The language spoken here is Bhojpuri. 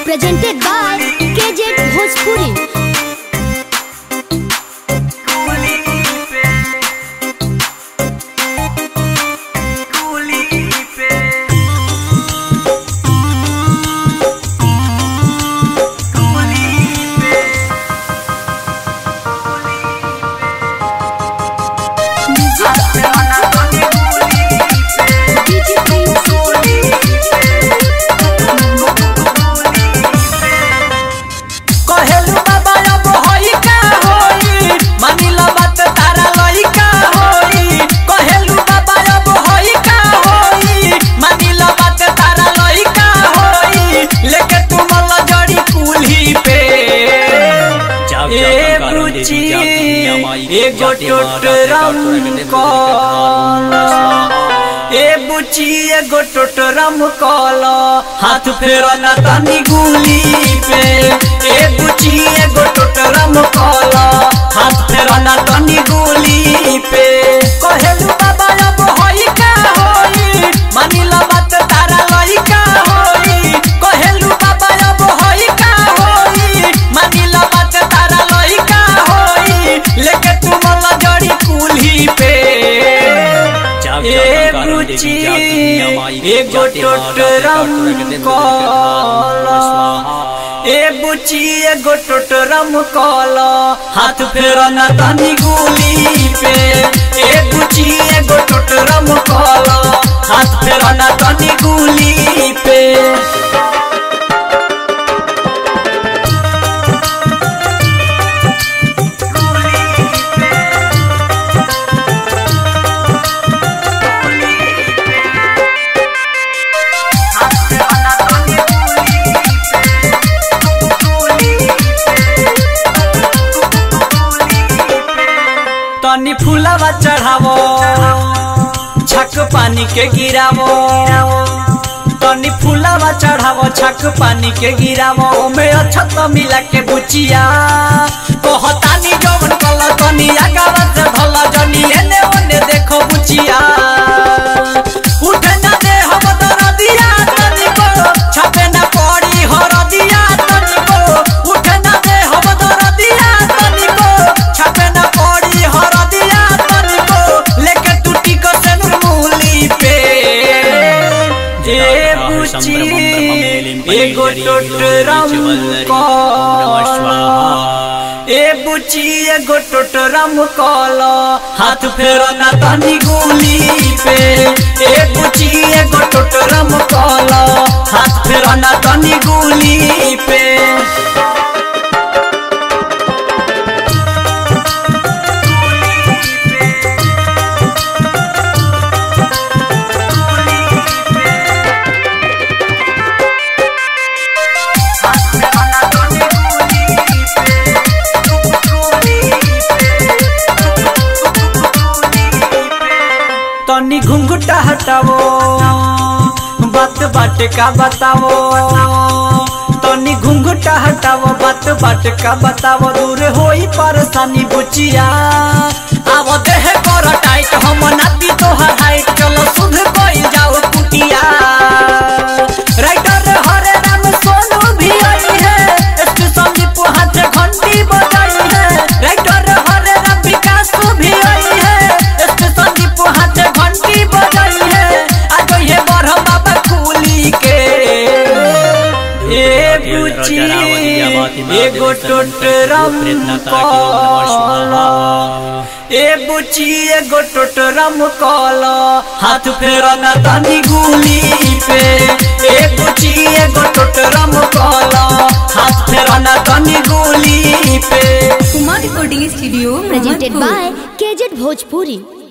presented by KJ Bhojpuri. DJ Prince. कहेलू बाबा अब होई का होई मानिला बात तारा लई का होई कहेलू बाबा अब होई का होई मानिला बात तारा लई का होई लेके तुम जड़ी कुल्ही पे जाग ए जाग कारण देवी रुचि जाग दुनिया माई एगो जाते माँ टोटरम राते काट कल ए बुची एगो टोटरम कल हाथ फेरो ना तनी गुली पे ए बुची एगो टोटरम कल हाथ फेरो ना तनी गुली पे कहेलू बाबा अब होई का होई मानिला बात तारा लई का होई कहेलू बाबा अब होई का होई मानिला बात तारा लई का होई लेके तुम जड़ी कुल्ही पे जाग ए जाग कारण रुचि देवी जाग दुनिया माई एगो जाते माँ राते टोटरम काट कल ए बुची एगो टोटरम कल हाथ फेरो ना तनी गुली पे ए बुची एगो टोटरम कल हाथ फेरो ना तनी गुली पे तनी फूलावा चढ़ावो छक पानी के गिरावो तनी फूलावा चढ़ावो छक पानी के गिरावो ओमे अच्छा तो मिला के बुचिया कहतानी जवन कल तनी आगावा से धला जनी एने ओने देखो बुचिया उठे ना दे हम दरदिया तनी को छपे ना पड़ी हरदिया तनी को उठे ना दे हम दरदिया तनी को छपे ना पड़ी हरदिया तनी को लेके टूटी को से मूली पे ए बुची एगो टोटरम कल ए बुची एगो टोटरम कल हाथ फेरो ना तनी गुली पे ए बुची एगो टोटरम कल हाथ फेरो ना तनी गुली पे तनी घुंघटा हटावो बात बाट का बतावो तनी घुंघटा हटावो बात बाट का बतावो दूर होई परेशानी बुचिया आव देह कर टाइट हम नापी तोहर हाइट चलो सुध कोई जाओ कुटिया राइटर हरे राम सोनू भी आई है स्टेशन दीपू हाथ घंटी बजाई है राइटर हरे राम विकास भी आई है स्टेशन दीपू हाथ घंटी बजाई है आज ये बरह बाबा कुली के ए बुची एगो टोटरम कल ए बुची एगो टोटरम कल हाथ फेरो ना तनी गुली पे ए बुची एगो टोटरम कल हाथ फेरो ना तनी गुली पे Kumar recording studio Presented by KJ Bhojpuri.